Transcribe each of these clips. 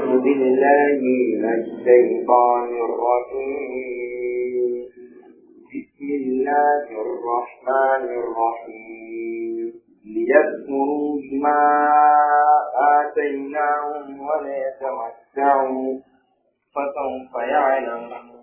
بالله من الشيطان الرجيم بسم الله الرحمن الرحيم ليذكروا بما آتيناهم وليتمتعوا فسوف يعلمون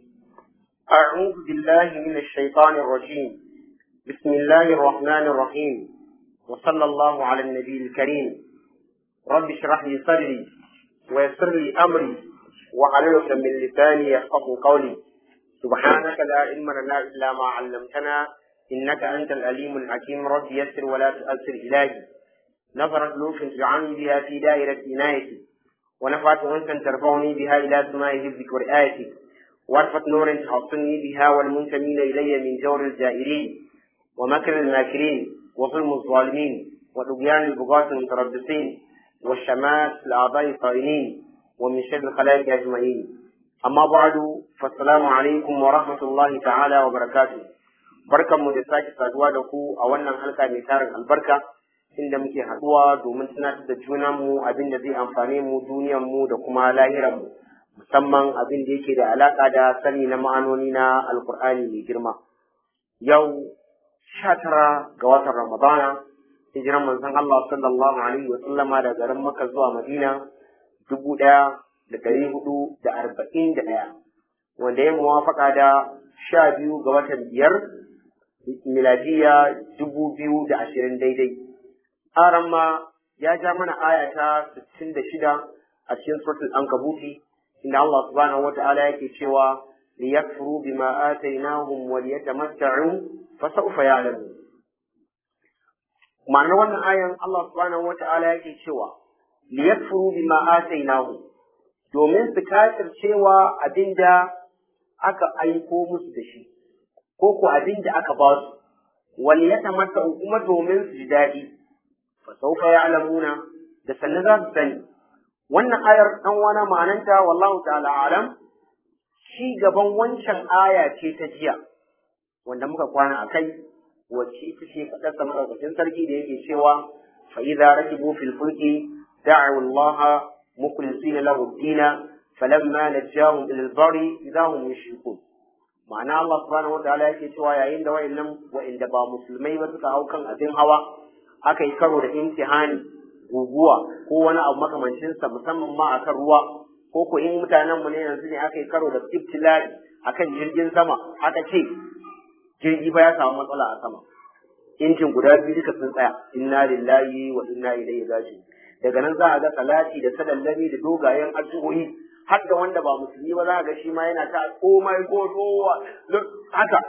أعوذ بالله من الشيطان الرجيم بسم الله الرحمن الرحيم وصلى الله على النبي الكريم رب اشرح لي صدري ويسر لي أمري وحلل من لساني يفقه قولي سبحانك لا علم لنا إلا ما علمتنا إنك أنت الأليم الحكيم رب يسر ولا تؤثر إلهي نظرت لوح تجعلني بها في دائرة عنايتي ونفعت أنت ترفعني بها إلى سماء حفظك ورعايتك وارفت نور تحصني بها والمنتمين إلي من جور الجائرين ومكر الماكرين وظلم الظالمين وطغيان البغاة المتربصين والشمات الأعضاء الطائنين ومن شر الخلائق أجمعين أما بعد فالسلام عليكم ورحمة الله تعالى وبركاته بركة مدساك سادوا دكو أولا حلقة ميتار البركة inda muke haɗuwa domin tunatar da junanmu abin da zai amfane mu duniyanmu da kuma lahiranmu musamman abin da yake da alaƙa da sani na ma'anoni na alkur'ani mai girma yau sha tara ga watan ramadana hijiran manzon Allah sallallahu alaihi wa sallama da garin Makka zuwa Madina dubu ɗaya da ɗari hudu da arba'in da ɗaya wanda ya muwafaka da sha biyu ga watan biyar miladiya dubu biyu da ashirin daidai aran ma ya ja mana aya ta sittin da shida a cikin suratul ankabuti inda Allah subhanahu wa ta'ala yake cewa liyakfuru bima atainahum wa liyatamatta'u fa sawfa ya'lamun ma'anar wannan ayan Allah subhanahu wa ta'ala yake cewa liyakfuru bima atainahum domin su kafircewa abinda aka aiko musu da shi ko ko abinda aka ba su wal yatamatta'u kuma domin su ji daɗi fa sawfa ya'lamuna da sannan za su sani wannan ayar dan wana ma'ananta wallahu ta'ala alam shi gaban wancan aya ce ta jiya wanda muka kwana a kai wacce ita ce faɗar sa maɗaukacin sarki da yake cewa fa idza rakibu fil fulki da'u Allah mukhlisina lahu ad-dina falamma najahum ila al-barri idza hum yushrikun ma'ana Allah subhanahu wa ta'ala yake cewa yayin da wayannan wa'inda ba musulmai ba suka hau kan abin hawa aka yi karo da imtihani guguwa ko wani abu makamancinsa musamman ma akan ruwa ko ko in mutanen mu ne yanzu ne aka yi karo da ibtilai akan jirgin sama aka ce jirgi ba ya samu matsala a sama injin guda biyu duka sun tsaya inna lillahi wa inna ilaihi raji'un daga nan za a ga salati da sadallami da dogayen addu'o'i har da wanda ba musulmi ba za a ga shi ma yana ta oh my god haka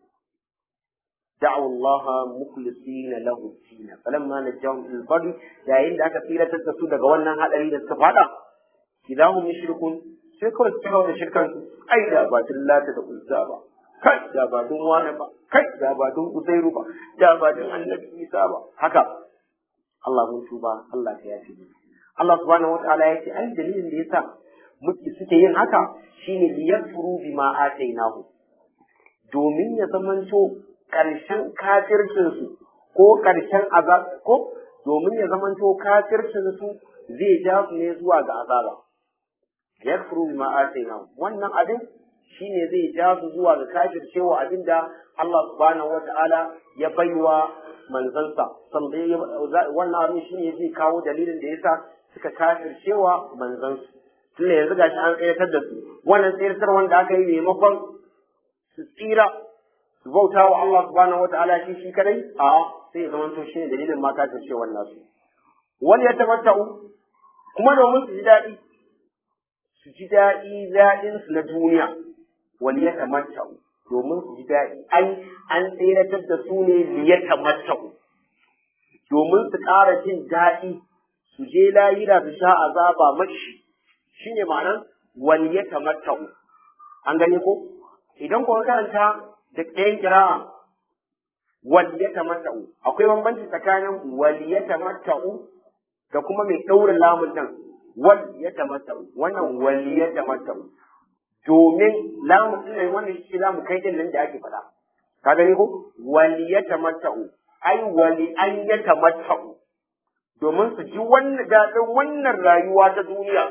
دعوا الله مخلصين له الدين فلما نجاهم الى البر yayin da aka tsiratar da su daga wannan hadari da suka fada idan hum yushrikun sai kawai su kawo da shirkan su ai da ba lata da uzza ba kai da ba dun wani ba kai da ba dun uzairu ba da ba dun annabi isa ba haka Allah mun tuba Allah ya yafe mu Allah subhanahu wataala ya ce ai dalilin da yasa muke suke yin haka shine liyakfuru bima atainahu domin ya zamanto ƙarshen kafircinsu ko ƙarshen azab ko domin ya zamanto kafircinsu zai ja su ne zuwa ga azaba yakfuru bima atayna wannan abin shine zai ja su zuwa ga kafircewa abinda Allah subhanahu wata'ala ya baiwa manzansa wannan abin shine zai kawo dalilin da yasa suka kafircewa manzansu tunda yanzu gashi an tsayatar da su wannan tsayatar wanda aka yi maimakon su tsira su bauta wa Allah subhanahu wataala shi shi kadai a sai ya zamanto shi ne dalilin mata ta ce wannan su wani ya tamatta'u kuma domin su ji daɗi su ji daɗi daɗin su na duniya wani ya tamatta'u domin su ji daɗi an an tseratar da su ne li ya tamatta'u domin su ƙara jin daɗi su je layira su sha azaba mashi shine ma'anar wani ya tamatta'u an gane ko idan kuma karanta da ɗayan kira'a waliyatamatta'u akwai bambanci tsakanin waliyatamatta'u da kuma mai ɗaurin lamun nan waliyatamatta'u wannan waliyatamatta'u domin lamun din nan wannan shi zamu kai din nan da ake faɗa ka gani ko waliyatamatta'u ai wali an yatamatta'u domin su ji wannan daɗin wannan rayuwa ta duniya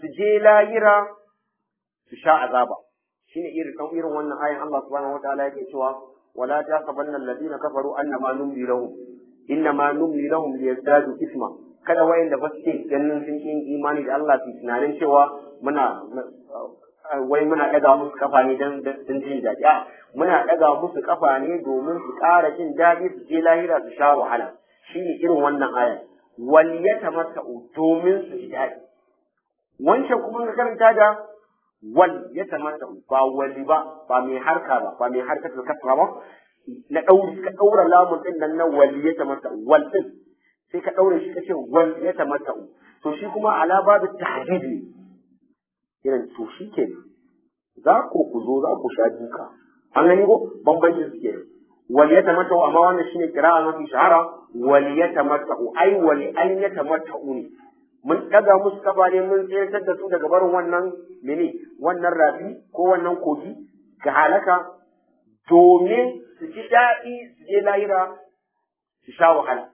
su je lahira su sha azaba shine irin kan irin wannan ayan Allah subhanahu wataala yake cewa wala tasabanna alladhina kafaru annama numli lahum innama numli lahum liyazdadu isma kada wayanda ba su ke ganin sun yi imani da Allah su tunanin cewa muna wai muna ɗaga musu kafa ne don don jin daɗi a muna ɗaga musu kafa ne domin su ƙara jin daɗi su je lahira su sha wahala shine irin wannan aya wal yatamatta'u domin su ji daɗi wancan kuma ka karanta da wal yatamatta'u ba wali ba ba mai harka ba ba mai harkar kasra ba na ɗauri ka ɗaura lamun ɗin nan na wal yatamatta'u wal ɗin sai ka ɗaure shi kace wal yatamatta'u to shi kuma ala babu tahdid ne irin to shi ke za ku ku zo za ku sha duka an gani ko bambancin su ke wal yatamatta'u amma wannan shine kira'a mafi shahara wal yatamatta'u ai wal an yatamatta'u ne mun daga musu kafa ne mun tsayar da su daga barin wannan mene wannan rafi ko wannan kogi ga halaka domin su ji daɗi su je lahira su sha wahala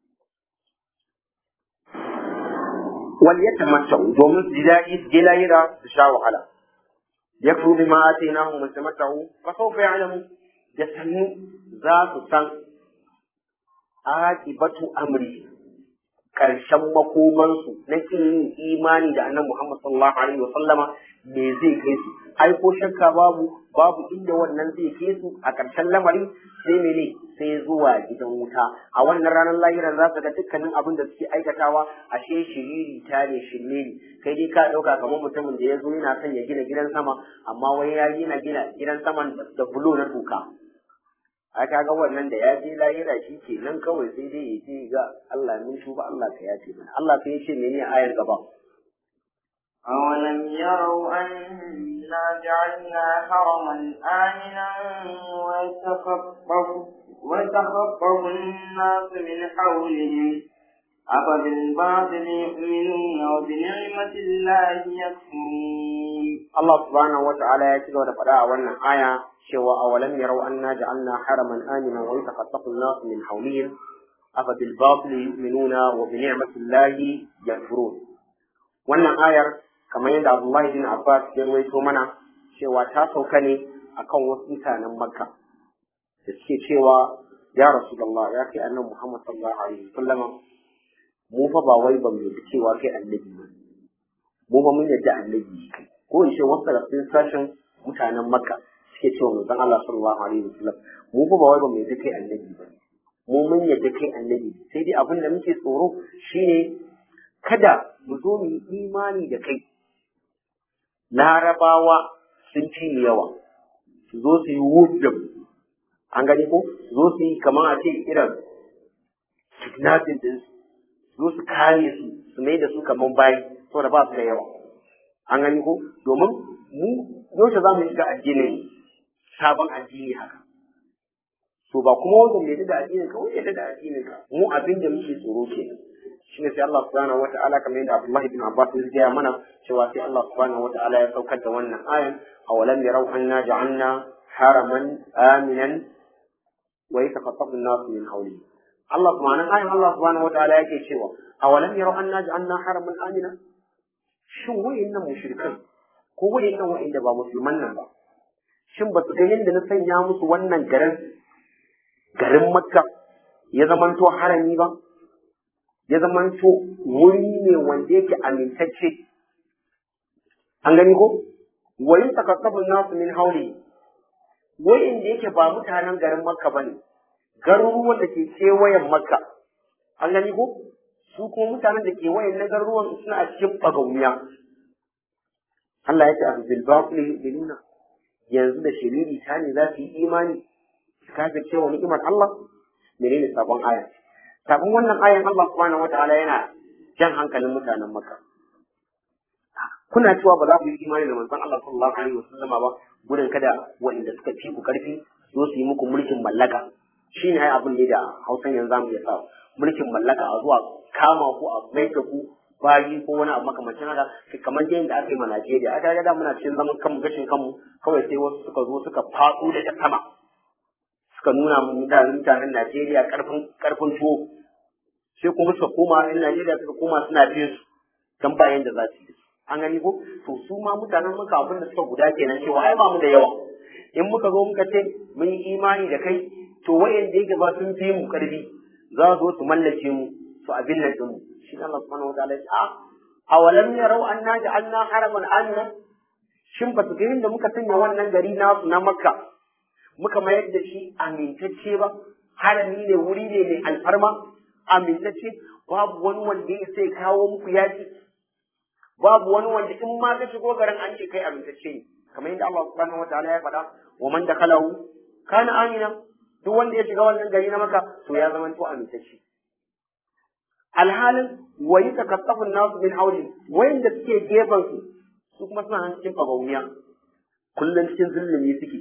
wal yatamatta'u domin su ji daɗi su je lahira su sha wahala yakfuru bima atainahum wa tamatta'u fa sawfa ya'lamu da sannu za su san aqibatu amri karshen makomansu na kin yin imani da annabi Muhammad sallallahu alaihi wa sallama me zai kai su ai ko shakka babu babu inda wannan zai kai su a karshen lamari sai mene sai zuwa gidan wuta a wannan ranar lahiran za su ga dukkanin abin da suke aikatawa ashe shiriri ta ne shirme ne kai dai ka dauka kamar mutumin da ya zo yana son ya gina gidan sama amma wai ya gina gina gidan saman da bulo na tuka a kaga wannan da ya je lahira shi ke nan kawai sai dai ya ce ga Allah mun tuba Allah ka yace mana Allah sai ya ce mene ayar gaba أولم يروا أنا جعلنا حرما آمنا ويتخطف ويتخطف الناس من حولهم أفبالباطل يؤمنون وبنعمة الله يكفرون Allah subhanahu wata'ala ya ci gaba da faɗa a wannan aya cewa awalam yarau anna ja'alna haraman amina wa yataqattafu an-nas min hawlihim afa bil batil yu'minuna wa bi ni'mati llahi yakfurun wannan ayar kamar yadda Abdullahi bin Abbas ya ruwaito mana cewa ta sauka ne akan wasu mutanen Makka da suke cewa ya Rasulullah ya kai annabi Muhammad sallallahu alaihi wasallam mu fa ba wai ba mu yi cewa kai annabi ba mu ba mun yadda annabi kai ko in ce wasu daga cikin sashen mutanen makka suke cewa manzon Allah sallallahu alaihi wasallam mu fa ba wai ba mu yadda kai annabi ba mu mun yadda kai annabi sai dai abin da muke tsoro shine kada mu zo mu yi imani da kai larabawa sun fi mu yawa su zo su yi wujjam an gani ko su zo su yi kamar a ce irin kidnapping din su zo su kare su su mai da su kamar bayi saboda ba su da yawa an gani ko domin mu yaushe za mu shiga addinin sabon addini haka to ba kuma wanda mai da addinin ka wanda da addinin ka mu abin da muke tsoro ke shi ne sai Allah subhanahu wata'ala kamar yadda Abdullahi bin Abbas ya gaya mana cewa sai Allah subhanahu wata'ala ya saukar da wannan ayan awalam yarau anna ja'alna haraman aminan wa yataqattafu an-nasu min hawli Allah subhanahu ayan Allah subhanahu wata'ala yake cewa awalam yarau anna ja'alna haraman aminan shin wa'innan mushrikan ko wa'innan wa'inda ba musulman nan ba shin ba su ga yadda na sanya musu wannan garin garin makka ya zamanto harami ba ya zamanto wuri ne wanda yake amintacce an gani ko wayin takassabun nasu min hauli wa'inda yake ba mutanen garin makka ba ne garuruwan da ke kewayen makka an gani ko su kuma mutanen da ke wayan na garuruwan suna a cikin bagauniya Allah ya ce a bil batil yu'minuna yanzu da shiriri ta ne za su yi imani su kafa cewa ni'imar Allah menene sabon aya sabon wannan ayan Allah subhanahu wataala yana jan hankalin mutanen Makka kuna cewa ba za ku yi imani da manzon Allah sallallahu alaihi wasallama ba gudun kada waɗanda suka fi ku karfi zo su yi muku mulkin mallaka shine ai abin da Hausan yanzu zamu iya sa mulkin mallaka a zuwa kama ku a mai da ku bayi ko wani abu makamancin haka kamar dai da aka yi ma Najeriya aka ga da muna cikin zaman kanmu gashin kanmu kawai sai wasu suka zo suka faɗo da ta sama suka nuna mu mutanen mutanen Najeriya karfin karfin tuwo sai kuma suka koma in Najeriya suka koma suna bin su dan bayan da za su yi an gani ko to su ma mutanen maka abin da suka guda kenan cewa ai ba mu da yawa in muka zo muka ce mun yi imani da kai to wayanda yake ba sun fi mu karfi za su zo su mallake mu su abin nan din mu shi Allah subhanahu wa ta'ala ya ce a awalam yarau anna ja'alna haraman amina shin ba su ga da muka sanya wannan gari na na makka muka mayar da shi amintacce ba harami ne wuri ne mai alfarma amintacce babu wani wanda ya sai kawo muku yaki babu wani wanda in ma ka shigo garin an ce kai amintacce ne kamar yadda Allah subhanahu wa ta'ala ya faɗa wa man dakhalahu kana amina duk wanda ya shiga wannan gari na maka to ya zama to amintacce alhalin wa yatakaffafu an-nas min hawli wayanda suke gefen su su kuma suna nan cikin fagauniya kullum cikin zulumi suke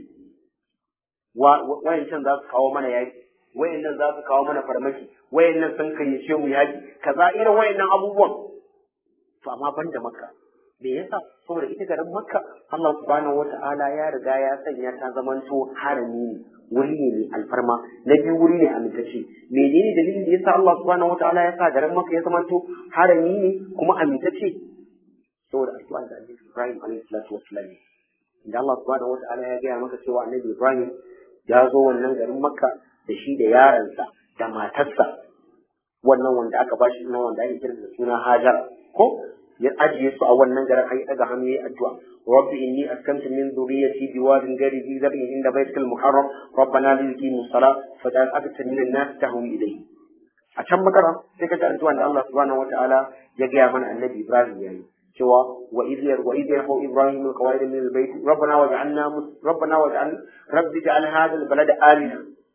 wayancan za su kawo mana yaki wayannan za su kawo mana farmaki wayannan sun kayyace mu yaki kaza irin wayannan abubuwan to amma ban da makka me yasa saboda ita garin makka Allah subhanahu wata'ala ya riga ya sanya ta zamanto harami ne wuri ne mai alfarma na biyu wuri ne amintacce menene dalilin da yasa Allah subhanahu wata'ala ya sa garin makka ya zamanto harami ne kuma amintacce saboda addu'ar da Annabi Ibrahim alaihi salatu wassalam da Allah subhanahu wata'ala ya gaya maka cewa Annabi Ibrahim ya zo wannan garin makka da shi da yaransa da matarsa wannan wanda aka bashi na wanda ake kira da suna Hajar ko ya ajiye su a wannan garin ai daga hannu yayi addu'a rabbi inni askantu min dhurriyyati biwadin ghairi dhi dhabhin inda baytikal muharram rabbana liyuqimu salat faj'al afatan min an-nas tahwi ilayhi a can makara sai ka ji addu'a da Allah subhanahu wataala ya gaya mana annabi Ibrahim yayi cewa wa idh yar wa idh yarfa Ibrahim al-qawaid min al-bayt rabbana waj'alna rabbana waj'al rabbi ja'al hadha al-balada amina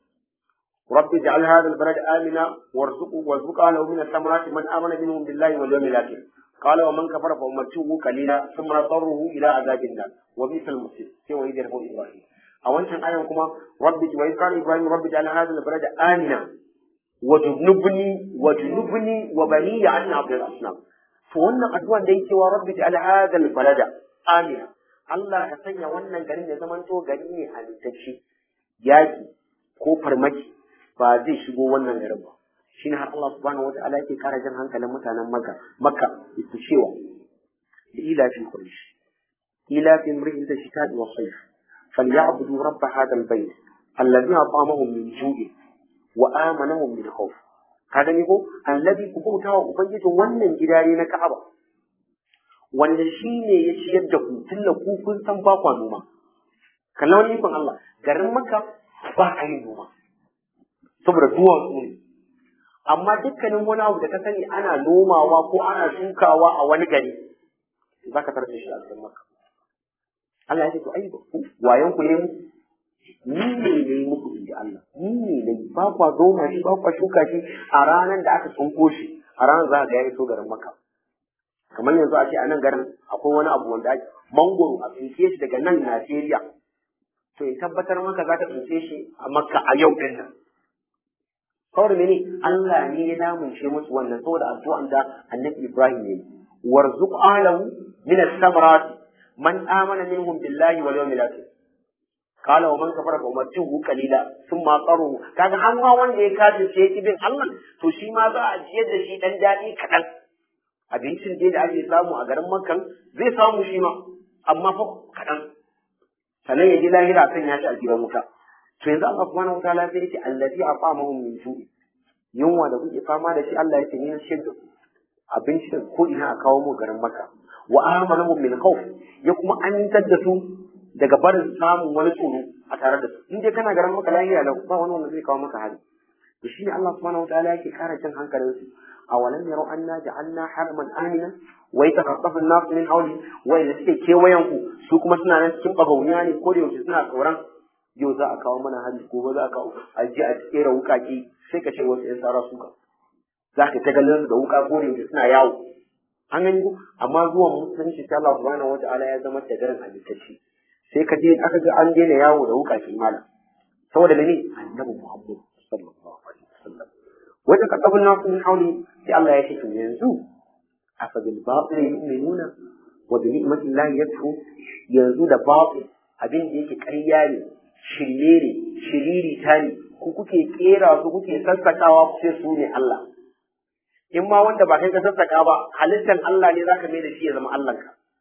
رب اجعل هذا البلد آمنا وارزقه وارزق له من الثمرات من آمن منهم بالله واليوم الآخر قال ومن كفر فأمته قليلا ثم نضطره إلى عذاب النار وبئس المصير سوى إذ يرفع إبراهيم أو أنت آية كما رب وإذ قال إبراهيم رب اجعل هذا البلد آمنا وجنبني وجنبني وبني عن عبد الأصنام فوانا أدوان دي سوى رب اجعل هذا البلد آمنا Allah ka sanya wannan garin ya zamanto gari ne halittacce yaki ko farmaki ba zai shigo wannan garin ba shi ne har Allah subhanahu wa ta'ala yake kara jan hankalin mutanen Makka Makka ita cewa ila fi quraish ila fi imri'in da shita wa sayf falyabudu rabb hadha albayt alladhi at'amahum min ju'i wa amanahum min khawf ka gani ko alladhi ku bauta wa ubangijin wannan gidare na Ka'aba wanda shi ne ya ciyar da ku tunda ku kun san ba kwa noma kallon wani ikon Allah garin Makka ba a yin noma saboda duwatsu ne amma dukkanin wani abu da ka sani ana nomawa ko ana shukawa a wani gari za ka tarbe shi a cikin maka Allah ya ce to ai ku wayan ku ne ni ne ne muku inji Allah ni ne ne ba kwa noma shi ba kwa shuka shi a ranar da aka tsunko shi a ranar za ka ga ya iso garin maka kamar yanzu a ce a nan garin akwai wani abu wanda mangoro a tsinke shi daga nan Najeriya to in tabbatar maka za ta tsince shi a makka a yau din nan saboda mene Allah ne ya damunce musu wannan saboda addu'an da Annabi Ibrahim ya yi warzuq alahu min as-samarat man amana minhum billahi wal yawmil akhir qala wa man kafara fa umatuhu qalila thumma qaruhu kaga an ma wanda ya kafirce ya bin Allah to shi ma za a jiyar da shi dan dadi kadan abincin dai da ake samu a garin Makka zai samu shi ma amma fa kadan sannan ya ji lahira kan ya shi a gidan wuta to yanzu Allah subhanahu wataala sai yake allazi aqamahum min ju'i yunwa da kuke fama da shi Allah yake ni shi da abinci da ko ina a kawo mu garin Makka wa amanahum min khawf ya kuma amintar da su daga barin samun wani tsoro a tare da su in dai kana garin Makka lafiya lau ba wani wanda zai kawo maka hari to shine Allah subhanahu wataala yake kara jin hankalin su awalam yaro anna ja'alna haraman amina wa yatakaffafu an-nas min hawli wa idza suke kewayen ku su kuma suna nan cikin bagauniya ne ko da yaushe suna tsoron yau za a kawo mana hari gobe za a kawo a je a kera wukaki sai ka ce wasu yan tsara suka za ka ta ganin da wuka ko da suna yawo an gani ko amma zuwan musulunci ta Allah subhanahu wata'ala ya zama da garin halittacce sai ka je aka ga an daina yawo da wukaki malam saboda mene annabi Muhammad sallallahu alaihi wasallam wata kasabun nasu min hauli sai Allah ya ce to yanzu afa bil batil yu'minuna wa bi ni'matillahi yakfur yanzu da batil abin da yake ƙarya ne shirye ne shiriri ta ne ku kuke kera su kuke sassakawa ku sai su ne Allah in ma wanda ba kai ka sassaka ba halittan Allah ne zaka mai da shi ya zama Allah ka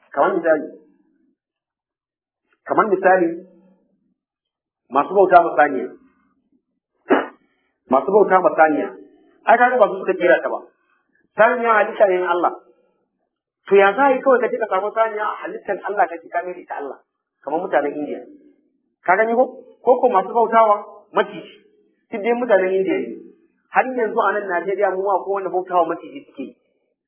kamar misali kamar misali masu bauta masaniya masu bauta masaniya ai kaga ba su suka kera ta ba saniya halitta ne na Allah to ya za yi kawai ka je ka samu saniya a halittar Allah ka ji ka mai ita Allah kamar mutanen Indiya ka gani ko ko ko masu bautawa maciji duk dai mutanen Indiya ne har yanzu a nan Najeriya mu akwai wanda bautawa maciji suke yi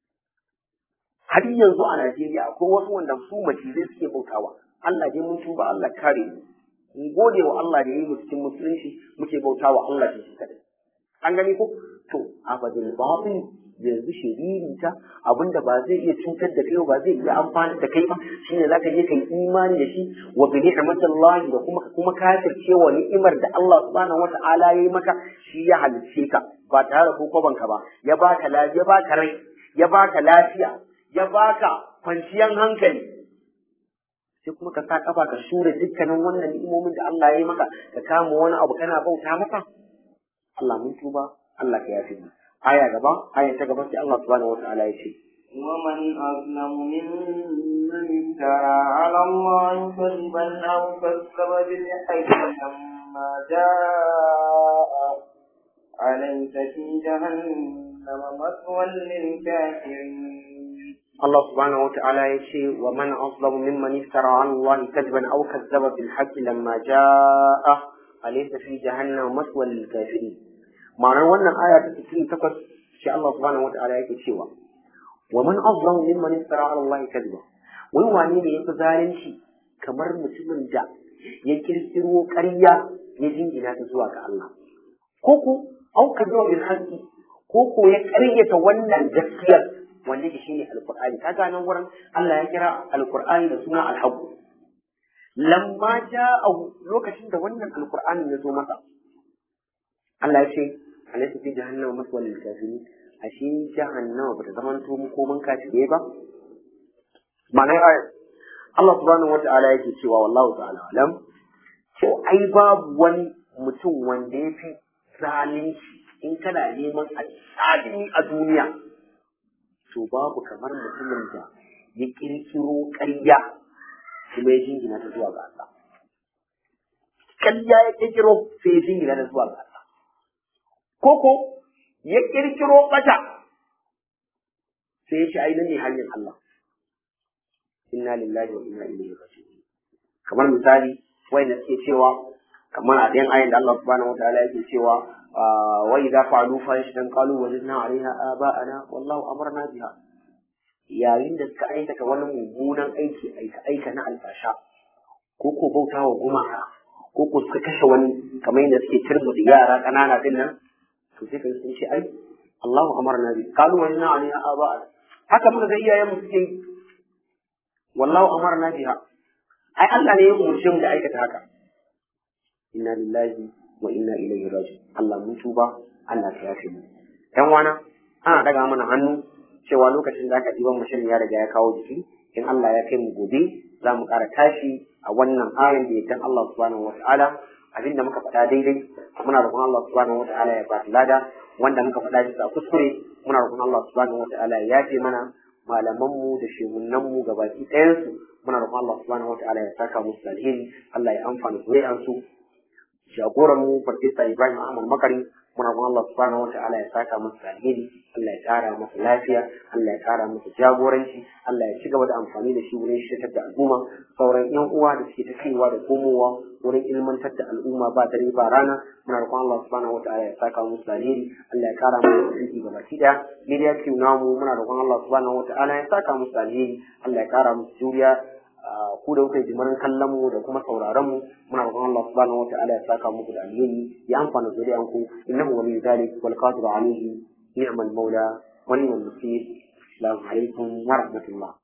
har yanzu a Najeriya akwai wasu wanda su macizai suke bautawa Allah dai mun tuba Allah kare mu mun gode wa Allah da yi mu cikin musulunci muke bautawa Allah shi kadai an gani ko to abadul batil yanzu shiririta abinda ba zai iya cutar da kai ba zai iya amfani da kai ba shine zaka je kai imani da shi wa bi ni'matillahi da kuma kuma kafirce wa ni'imar da Allah subhanahu wata'ala yayi maka shi ya halicce ka ba tare da kokoban ka ba ya baka lafiya ya baka rai ya baka lafiya ya baka kwanciyar hankali sai kuma ka sa kafa ka shure dukkanin wannan ni'imomin da Allah ya yi maka ka kama wani abu kana bauta masa Allah mun tuba Allah ka yafi mu aya gaba aya ta gaba sai Allah subhanahu wataala ya ce ومن أظلم ممن افترى على الله كذبا أو كذب بالحق لما جاء أليس في جهنم مثوى للكافرين Allah subhanahu wataala ya ce wa man azlamu mimman iftara ala Allah kadban aw kazzaba bil haqqi lamma jaa alaysa fi jahannam maswal lil kafirin ma'anar wannan aya ta 68 shi Allah subhanahu wataala yake cewa wa man azlamu mimman iftara ala Allah kadba wai wane ne yafi zalunci kamar mutumin da ya kirkiro ƙarya ya jingina ta zuwa ga Allah ko ko au kazzaba bil haqqi ko ko ya ƙaryata wannan gaskiyar wanda ke shine alqur'ani kaga nan wurin Allah ya kira alqur'ani da suna alhaq lamma ja'a lokacin da wannan alqur'ani ya zo masa Allah ya ce alaysa fi jahannama maswal lil kafirin ashe jahannama bata zama to koman kafire ba ma'ana ayat Allah subhanahu wata'ala yake cewa wallahu ta'ala alam to ai babu wani mutum wanda ya fi zalunci in kana neman a a duniya to babu kamar mutumin da ya kirkiro ƙarya kuma ya jingina ta zuwa ga Allah. Ƙarya ya kirkiro sai ya jingina ta zuwa ga Allah. Koko ya kirkiro ɓata sai ya ce ai nan ne hanyar Allah. Inna lillahi wa inna ilaihi raji'un. Kamar misali wanda suke cewa kamar a ɗayan ayin da Allah subhanahu wa ta'ala yake cewa وإذا فعلوا فاحشة قالوا وجدنا عليها آباءنا والله أمرنا بها yayin da suka aikata wani mummunan aiki aika aika na alfasha ko ko bauta wa gumaka ko ko suka kashe wani kamar yadda suke turbuta yara ƙanana din nan to sai kai sun ce ai Allahu amarna bi qalu wa inna alaiha aba haka muka ga iyayen mu suke wallahu amarna biha ai Allah ne ya umurce mu da aikata haka inna lillahi wa inna ilaihi raji'un Allah mun tuba Allah ka yafe mu dan wana ana daga mana hannu cewa lokacin da aka diban mashin ya riga ya kawo jiki in Allah ya kai mu gobe za mu ƙara tashi a wannan ayan da yadda Allah subhanahu wa ta'ala abinda muka faɗa daidai muna roƙon Allah subhanahu wa ta'ala ya ba lada wanda muka faɗa bisa kuskure muna roƙon Allah subhanahu wa ta'ala ya yafe mana malamanmu da shehunanmu gabaki ɗayansu muna roƙon Allah subhanahu wa ta'ala ya saka musu alheri Allah ya amfana zuri'ansu jagoran mu farfesa Ibrahim Ahmad Makari muna kuma Allah subhanahu wataala ya saka masa alheri Allah ya kara masa lafiya Allah ya kara masa jagoranci Allah ya ci gaba da amfani da shi wurin shirkar da al'umma sauran yan uwa da suke ta kaiwa da komowa wurin ilmantar da al'umma ba dare ba rana muna roƙon Allah subhanahu wataala ya saka musu alheri Allah ya kara musu aiki gabaki daya media team namu muna roƙon Allah subhanahu wataala ya saka musu alheri Allah ya kara musu juriya ku da kuka yi jimirin kallon mu da kuma sauraron mu muna roƙon Allah subhanahu wataala ya saka muku da alheri ya amfana zuri'an ku innahu waliyyu dhalik wal qadiru alayhi ni'mal mawla wa ni'mal nasir assalamu alaikum wa rahmatullah